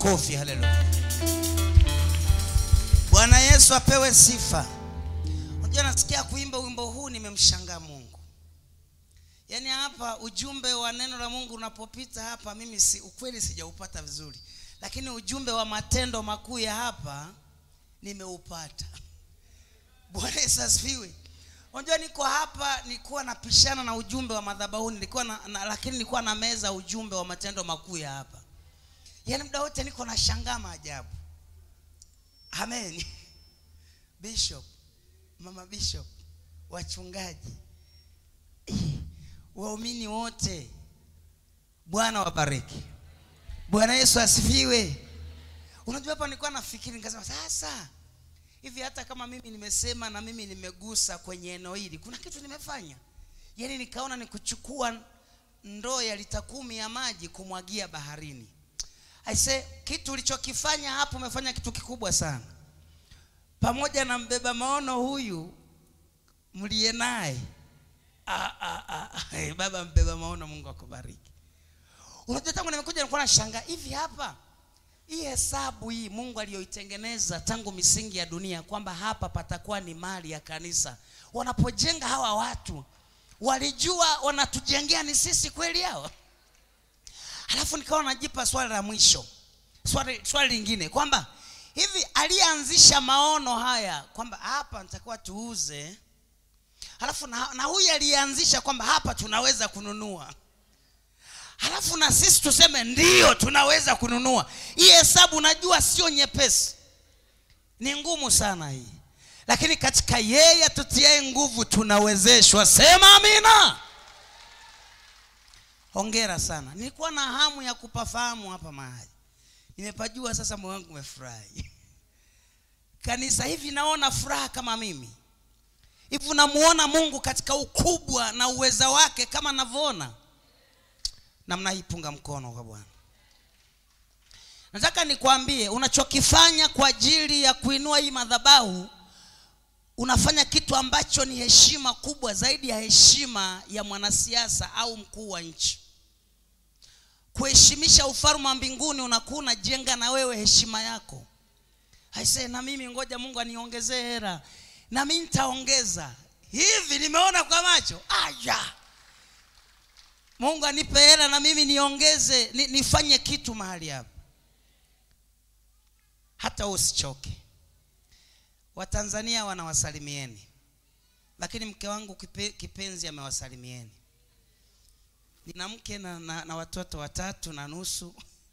makofi haleluya bwana yesu apewe sifa unajua nasikia kuimba wimbo huu nimemshangaa mungu yaani hapa ujumbe wa neno la mungu unapopita hapa mimi si ukweli sijaupata vizuri lakini ujumbe wa matendo makuu ya hapa nimeupata bwana yesu asifiwe unajua niko hapa nilikuwa napishana na ujumbe wa madhabahuni nilikuwa na, na, lakini nilikuwa na meza ujumbe wa matendo makuu ya hapa yaani muda wote niko na shangaa maajabu amen bishop mama bishop wachungaji eh, waumini wote bwana wabariki bwana yesu asifiwe unajua hapa nilikuwa nafikiri nikasema sasa hivi hata kama mimi nimesema na mimi nimegusa kwenye eneo hili kuna kitu nimefanya yaani nikaona ni kuchukua ndoo ya lita kumi ya maji kumwagia baharini aise kitu ulichokifanya hapo umefanya kitu kikubwa sana pamoja na mbeba maono huyu mliye naye Ah, ah, ah, ah, eh, baba mbeba maono mungu akubariki unajua tangu nimekuja nilikuwa nashangaa hivi hapa hii hesabu hii mungu aliyoitengeneza tangu misingi ya dunia kwamba hapa patakuwa ni mali ya kanisa wanapojenga hawa watu walijua wanatujengea ni sisi kweli hawa halafu nikawa najipa swali la mwisho swali, swali lingine kwamba hivi aliyeanzisha maono haya kwamba hapa nitakuwa tuuze halafu na, na huyu aliyeanzisha kwamba hapa tunaweza kununua halafu na sisi tuseme ndio tunaweza kununua hii hesabu najua sio nyepesi ni ngumu sana hii lakini katika yeye atutiae nguvu tunawezeshwa sema amina hongera sana nilikuwa na hamu ya kupafahamu hapa mahali nimepajua sasa moyo wangu umefurahi kanisa hivi naona furaha kama mimi hivi namuona mungu katika ukubwa na uweza wake kama navyoona namna hii punga mkono kwa bwana nataka nikwambie unachokifanya kwa ajili ya kuinua hii madhabahu unafanya kitu ambacho ni heshima kubwa zaidi ya heshima ya mwanasiasa au mkuu wa nchi kuheshimisha ufalme wa mbinguni unakuwa unajenga na wewe heshima yako aise na mimi ngoja mungu aniongezee hera na mi nitaongeza hivi nimeona kwa macho aya mungu anipe hela na mimi niongeze ni, nifanye kitu mahali hapa hata usichoke watanzania wanawasalimieni lakini mke wangu kipe, kipenzi amewasalimieni nina mke na, na, na watoto watatu na nusu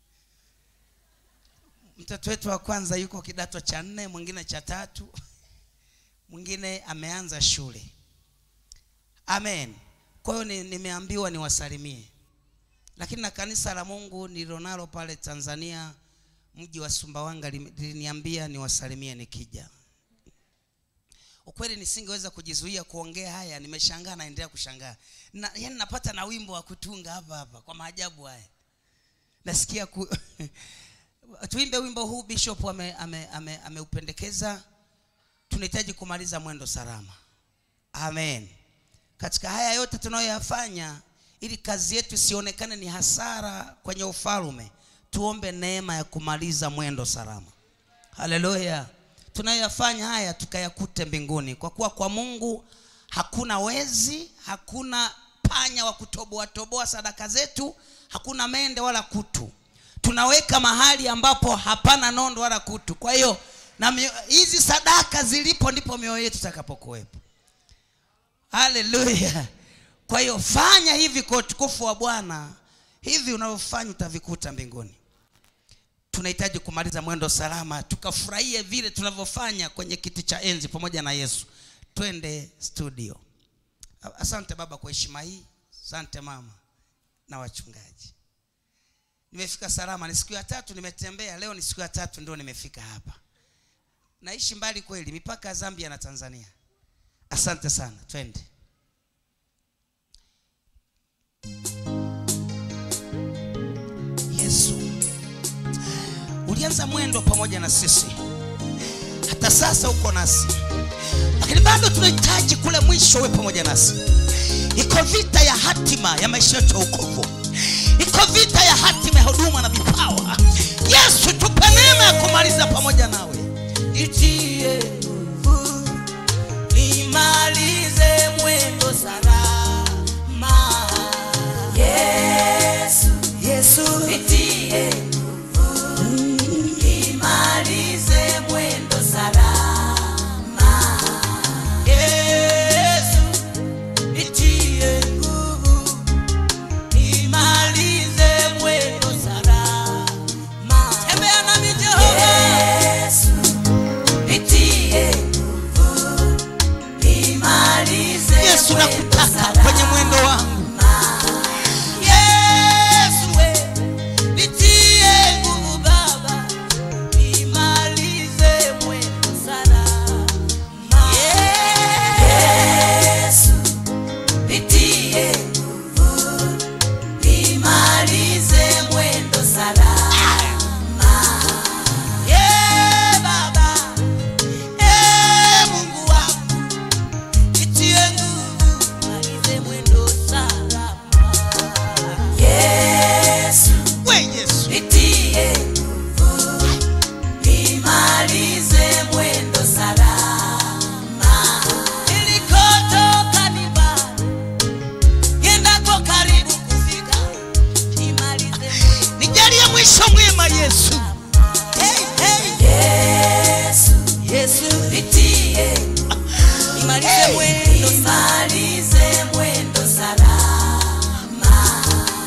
mtoto wetu wa kwanza yuko kidato cha nne mwingine cha tatu mwingine ameanza shule amen kwa hiyo ni- nimeambiwa niwasalimie lakini na kanisa la mungu nililonalo pale tanzania mji wa sumbawanga lim- liliniambia niwasalimie nikija ukweli nisingeweza kujizuia kuongea haya nimeshangaa naendelea kushangaa na, yani napata na wimbo wa kutunga hapa hapa kwa maajabu haya nasikia ku... tuimbe wimbo huu bishop ameupendekeza ame, ame, ameupendekeza. tunahitaji kumaliza mwendo salama amen katika haya yote tunayoyafanya ili kazi yetu isionekane ni hasara kwenye ufalme tuombe neema ya kumaliza mwendo salama haleluya tunayoyafanya haya tukayakute mbinguni kwa kuwa kwa mungu hakuna wezi hakuna panya wa kutoboa toboa sadaka zetu hakuna mende wala kutu tunaweka mahali ambapo hapana nondo wala kutu kwa hiyo na mio- hizi sadaka zilipo ndipo mioyo yetu itakapokuwepo haleluya kwa hiyo fanya hivi kwa utukufu wa bwana hivi unavyofanya utavikuta mbinguni tunahitaji kumaliza mwendo salama tukafurahie vile tunavyofanya kwenye kiti cha enzi pamoja na yesu twende studio asante baba kwa heshima hii asante mama na wachungaji nimefika salama ni siku ya tatu nimetembea leo ni siku ya tatu ndio nimefika hapa naishi mbali kweli mipaka ya zambia na tanzania asante sana twende yesu ulianza mwendo pamoja na sisi hata sasa uko nasi lakini bado tunahitaji kule mwisho uwe pamoja nasi iko vita ya hatima ya maisha yetu ya ukovu iko vita ya hatima ya huduma na vipawa yesu tuko kumaliza pamoja nawe nitie nguvu nimalize mwendo salama yesu yesu nitie nguvu nimalize mwendo salama yesu nitie nguvu nimalize mwendo salama tembea nami jehova yesu nitie nguvu nimalize yesu mwendo nakutaka salama. kwenye mwendo wangu Yesu we, nitie nguvu Baba, nimalize mwendo salama. Yesu, nitie nguvu, nimalize mwendo salama. Yeah, Baba, eh, Mungu wangu, nitie nguvu, nimalize mwendo salama. Yesu, we yesu nitie nguvu, nimalize mwendo salama. Nilikotoka ni mbali, niendako karibu kufika, nimalize mwendo nijalie mwisho mwema yesu Hey, hey. Yesu, Yesu, nitie nimalize mwendo nimalize mwendo salama.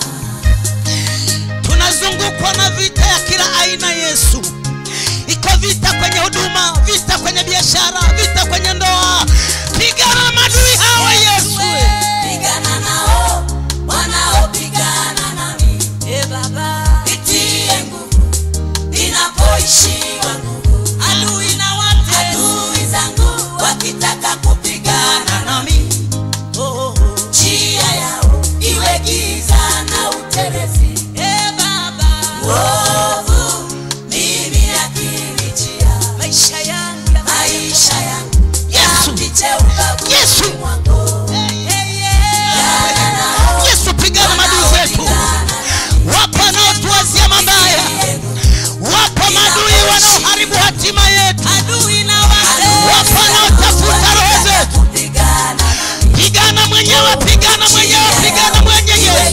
tunazungukwa na vita ya kila aina yesu iko vita kwenye huduma vita kwenye biashara vita kwenye ndoa pigana madui hawa yesu Pigana nao wanaopigana nami. E Baba, nitie nguvu ninapoishiwa nguvu. Adui na wate adui zangu wakitaka kupigana nami. Oh, oh, oh. Njia yao iwe giza na utelezi. E Baba, uovu mimi akinijia. Maisha yangu maisha yangu Yesu. yapite ubavuni Yesu. mwako. Pigana nao yesu pigana madui zetu wapo wanaotuwazia mabaya wapo madui wanaoharibu hatima yetu wapo wanaotafuta roho zetu pigana mwenyewe pigana mwenyewe pigana mwenyewe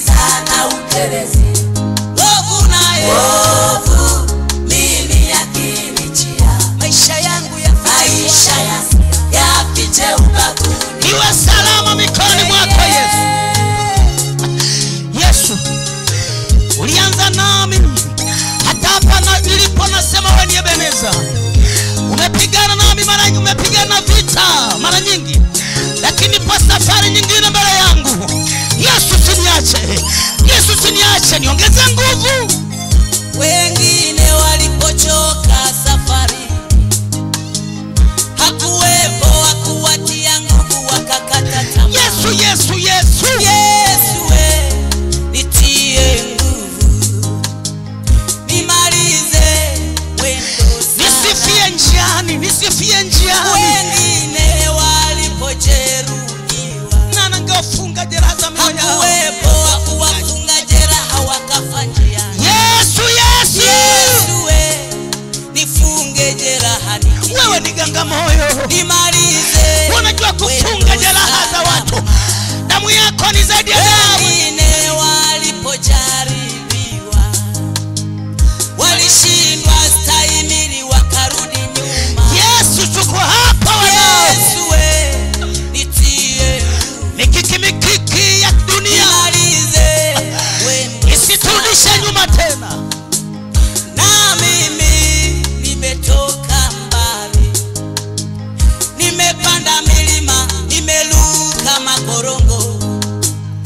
iwe salama mikononi mwako yesu yesu ulianza nami hata hapa na nilipo nasema we ni ebeneza umepigana nami mara nyingi umepigana vita mara nyingi lakini pa safari nyingine mbele yangu yesu siniache yesu siniache niongeze nguvu wengine walipochoka safari hakuwepo wa kuwatia nguvu wakakata tamaa yesu yesu yesu yesu we nitie nguvu nimalize wendo nisifie njiani nisifie njiani wengine walipojeruhiwa na nangewafunga jeraha za mioyo yao. hakuwepo wa kuwafunga jeraha wakafa njiani yesu yesu yesu we nifunge jeraha nikie wewe ni ganga moyo nimalize unajua kufunga wendo jeraha za salama. watu damu yako ni zaidi ya damu wengine walipojaribiwa walishindwa stahimili wakarudi nyuma yesu tuko hapa wanao yesu we nitie mikiki mikiki ya dunia nimalize wendo isiturudishe nyuma tena na mimi nimetoka mbali nimepanda milima nimeluka makorongo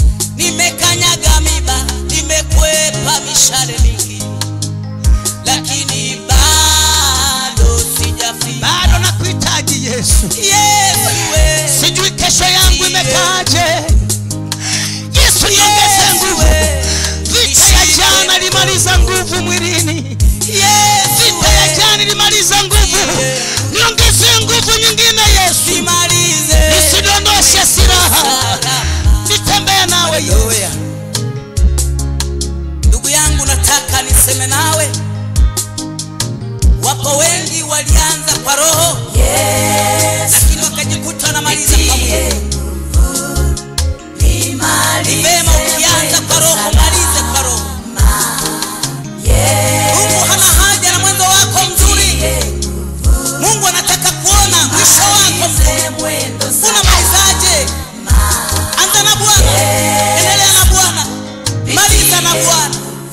nimekanyaga miba nimekwepa mishale mingi lakini kwa roho Yesu lakini wakajikuta wanamaliza kwa nitie mwili nguvu ni nimalize vema ukianza kwa roho mwendo malize kwa roho Yesu mungu hana haja na mwendo wako mzuri nitie nguvu mungu anataka kuona mwisho wako mzuri malize mwendo unamalizaje anza na bwana endelea na bwana maliza na bwana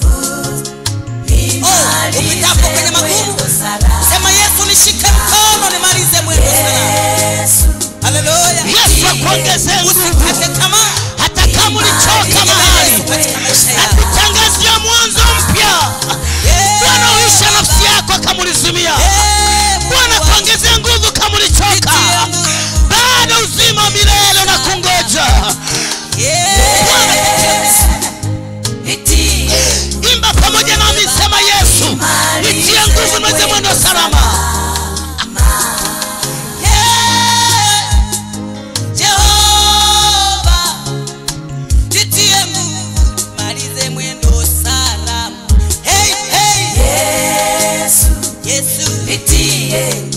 Oh, upitapo kwenye magumu. sema yesu nishike mkono nimalize mwendo salama haleluya yesu akuongezee nguvu usikate tamaa hata kama ulichoka mahali Yesu katika maisha yako nakutangazia mwanzo mpya bwana uisha nafsi yako kama ulizimia Eh, bwana Mungu kuongezea nguvu kama ulichoka Nitie nguvu. bado uzima wa milele na kungoja imba pamoja nami sema yesu nitie nguvu niweze mwendo salama Jehova, nitie nguvu, malize mwendo salama. Hey, hey, Yesu, nitie